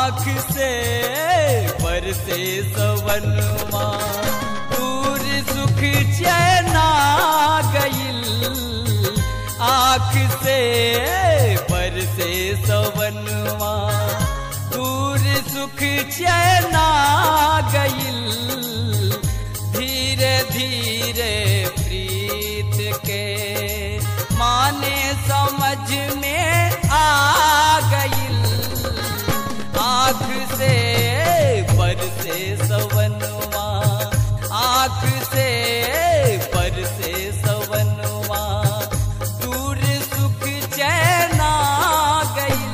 आँख से बरसे सवनवा दूर सुख चैना गईल आँख से बरसे सवनवा दूर सुख चैना गईल धीरे धीरे प्रीत के माने समझ में आ गईल आँख से बरसे सवनवा आँख से बरसे सवनवा दूर सुख चैना गईल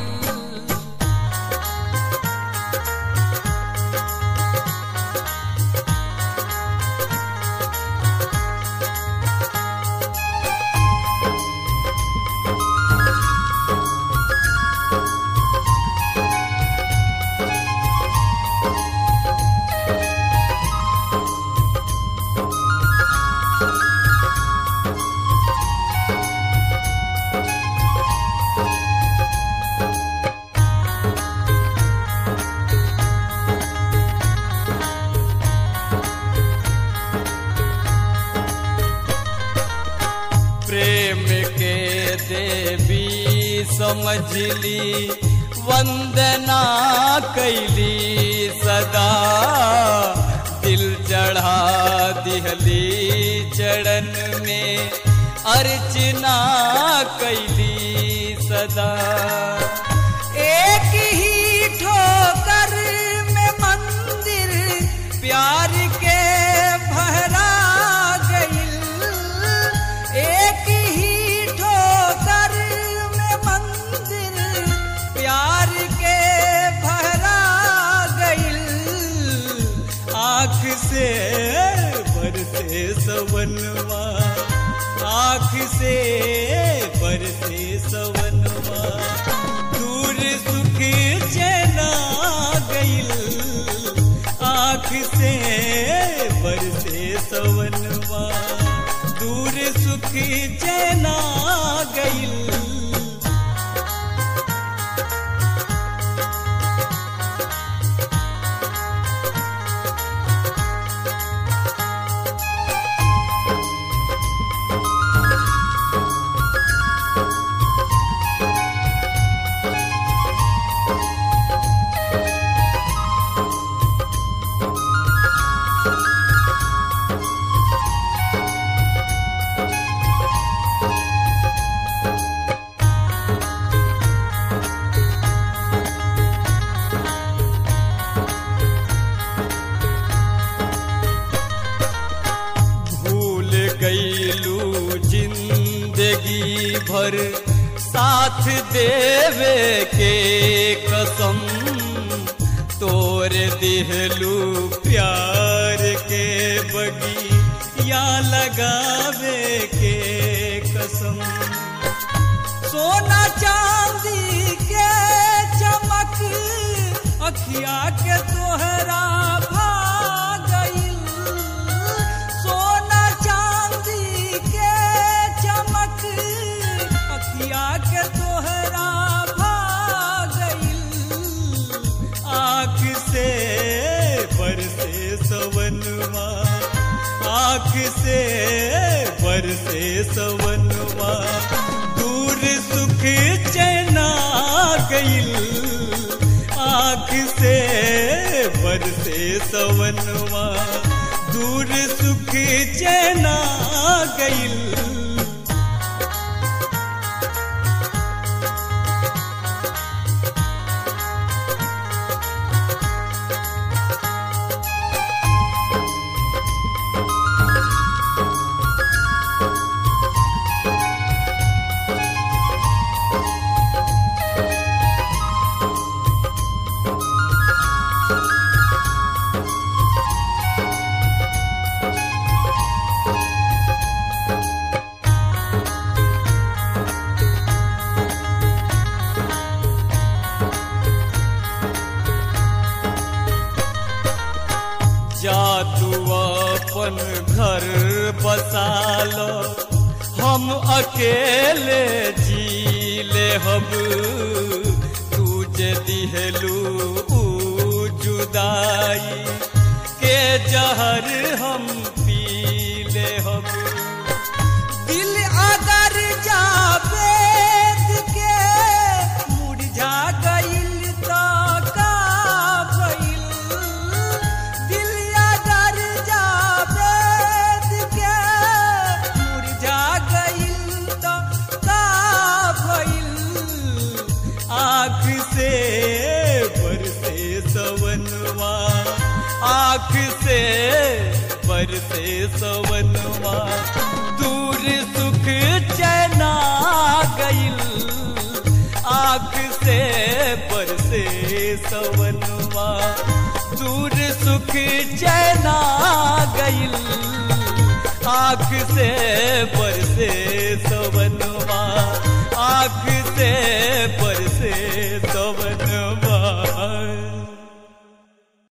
प्रेम के देवी समझली वंदना कैली सदा दिल चढ़ा दिहली चरण में अर्चना कैली सदा एक ही ठोकर में मंदिर प्यार के भरा गईल एक ही ठोकर में मंदिर प्यार के भरा गईल आँख से बरसे सवनवा आँख से बरसे सवनवा दूर सुख चैना गईल आँख से बरसे सवनवा दूर सुख चैना गईल भूल गईलू जिंदगी भर साथ देवे के कसम तोर दिहलू प्यार के बगी या लगावे के कसम सोना चांदी के चमक अखिया के तोहरा भागईल सोना चांदी के चमक अखिया के तोहरा भागईल आँख से बरसे सवनवा आँख से बरसे सवनवा दूर सुख चैना गईल आँख से बरसे सवनवा दूर सुख चैना गईल जा तू अपन घर बसालो हम अकेले जी ले हम तू जे दिहलू ऊ जुदाई के जहर हम पी ले हम दिल अगर जावे के मुरझा गइल तो का भइल दिल अगर जावे के मुरझा गइल तो का भइल आँख से बरसे सवनवा आँख से बरसे सवनवा दूर सुख चैना गइल आँख से बरसे सवनवा दूर सुख चैना गइल आँख से बरसे सवनवा आँख से बरसे